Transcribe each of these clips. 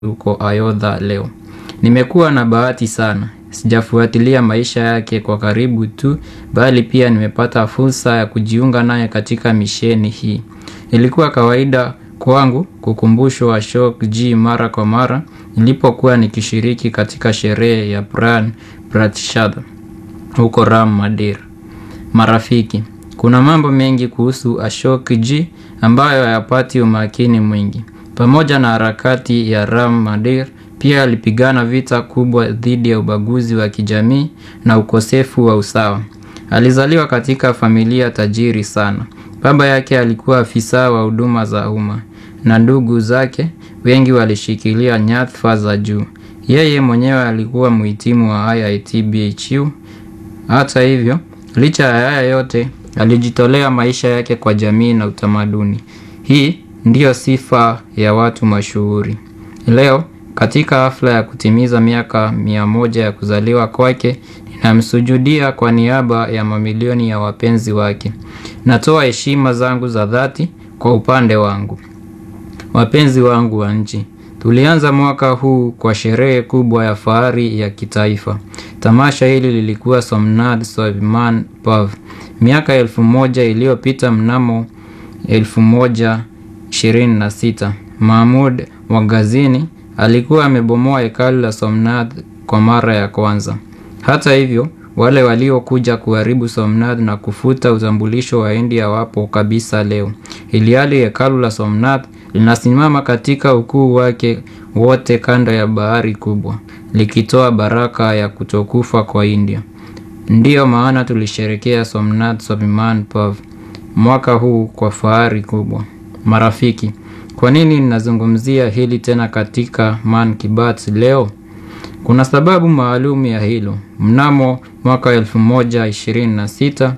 huko Ayodhya leo. Nimekuwa na bahati sana. Sijafuatilia maisha yake kwa karibu tu, bali pia nimepata fursa ya kujiunga naye katika misheni hii. Ilikuwa kawaida kwangu kukumbushwa Ashok G mara kwa mara nilipokuwa nikishiriki katika sherehe ya Pran Pratishad huko Ram Mandir. Marafiki, kuna mambo mengi kuhusu Ashok G ambayo hayapati umakini mwingi. Pamoja na harakati ya Ram Mandir, pia alipigana vita kubwa dhidi ya ubaguzi wa kijamii na ukosefu wa usawa. Alizaliwa katika familia tajiri sana. Baba yake alikuwa afisa wa huduma za umma na ndugu zake wengi walishikilia nyadhifa za juu. Yeye mwenyewe alikuwa mhitimu wa IIT BHU. Hata hivyo, licha ya haya yote, alijitolea maisha yake kwa jamii na utamaduni. Hii ndiyo sifa ya watu mashuhuri. Leo, katika hafla ya kutimiza miaka mia moja ya kuzaliwa kwake, ninamsujudia kwa niaba ya mamilioni ya wapenzi wake. Natoa heshima zangu za dhati kwa upande wangu. Wapenzi wangu wa nchi, tulianza mwaka huu kwa sherehe kubwa ya fahari ya kitaifa. Tamasha hili lilikuwa Somnath Swaviman Pav. Miaka elfu moja iliyopita mnamo elfu moja ishirini na sita Mahmud wa Ghazini alikuwa amebomoa hekalu la Somnath kwa mara ya kwanza. Hata hivyo, wale waliokuja kuharibu Somnath na kufuta utambulisho wa India wapo kabisa leo. Ilhali hekalu la Somnath linasimama katika ukuu wake wote kando ya bahari kubwa, likitoa baraka ya kutokufa kwa India. Ndiyo maana tulisherekea Somnath Swaviman Pav mwaka huu kwa fahari kubwa. Marafiki, kwa nini ninazungumzia hili tena katika Man ki Baat leo? Kuna sababu maalum ya hilo. Mnamo mwaka 1126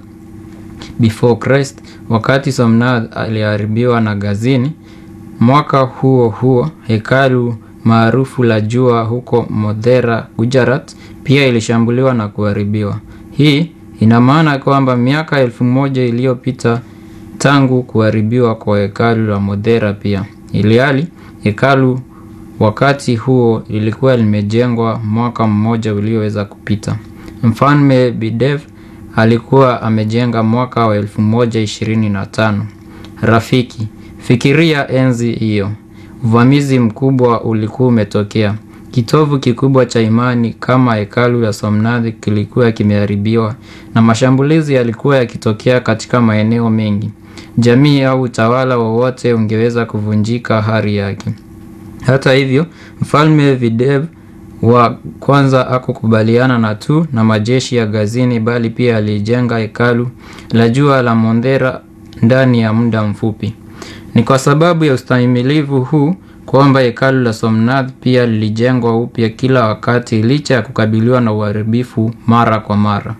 before Christ, wakati Somnath aliharibiwa na Ghazini, mwaka huo huo hekalu maarufu la jua huko Modhera, Gujarat pia ilishambuliwa na kuharibiwa. Hii ina maana kwamba miaka elfu moja iliyopita tangu kuharibiwa kwa hekalu la Modhera pia. Ilhali hekalu wakati huo lilikuwa limejengwa mwaka mmoja ulioweza kupita. Mfalme Bidev alikuwa amejenga mwaka wa elfu moja ishirini na tano. Rafiki, fikiria enzi hiyo. Uvamizi mkubwa ulikuwa umetokea. Kitovu kikubwa cha imani kama hekalu la Somnath kilikuwa kimeharibiwa na mashambulizi yalikuwa yakitokea katika maeneo mengi. Jamii au utawala wowote ungeweza kuvunjika hari yake. Hata hivyo, Mfalme Videv wa kwanza hakukubaliana na tu na majeshi ya Ghazini bali pia alijenga hekalu la jua la Mondhera ndani ya muda mfupi. Ni kwa sababu ya ustahimilivu huu kwamba hekalu la Somnath pia lilijengwa upya kila wakati licha ya kukabiliwa na uharibifu mara kwa mara.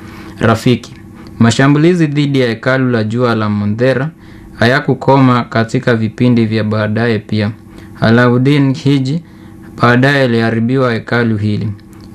Rafiki, mashambulizi dhidi ya hekalu la jua la Mondhera hayakukoma katika vipindi vya baadaye pia. Alauddin Khilji baadaye aliharibiwa hekalu hili.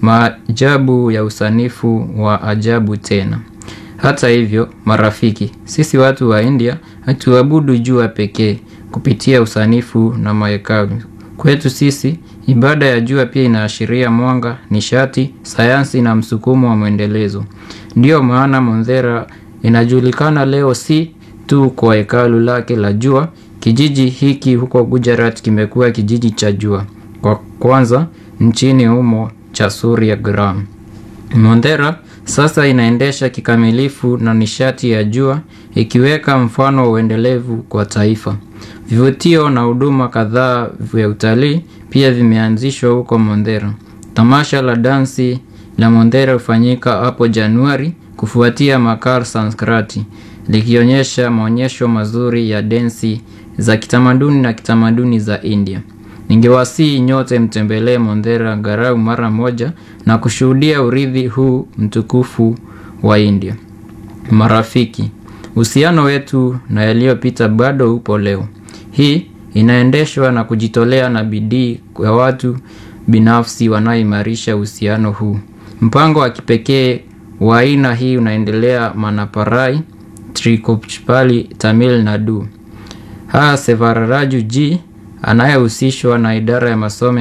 Maajabu ya usanifu wa ajabu tena. Hata hivyo, marafiki, sisi watu wa India hatuabudu jua pekee kupitia usanifu na mahekalu. Kwetu sisi, ibada ya jua pia inaashiria mwanga, nishati, sayansi na msukumo wa mwendelezo. Ndiyo maana Mondhera inajulikana leo si tu kwa hekalu lake la jua. Kijiji hiki huko Gujarat kimekuwa kijiji cha jua kwa kwanza nchini humo cha Surya Gram. Mondhera sasa inaendesha kikamilifu na nishati ya jua ikiweka mfano wa uendelevu kwa taifa. Vivutio na huduma kadhaa vya utalii pia vimeanzishwa huko Mondhera. Tamasha la dansi la Mondhera hufanyika hapo Januari kufuatia Makar Sanskrati likionyesha maonyesho mazuri ya densi za kitamaduni na kitamaduni za India. Ningewasihi nyote mtembelee Mondhera angalau mara moja na kushuhudia urithi huu mtukufu wa India. Marafiki, uhusiano wetu na yaliyopita bado upo leo. Hii inaendeshwa na kujitolea na bidii kwa watu binafsi wanaoimarisha uhusiano huu. Mpango wa kipekee wa aina hii unaendelea Manaparai, Trikochpali, Tamil Nadu. Ha Sevararaju G anayehusishwa na idara ya masomo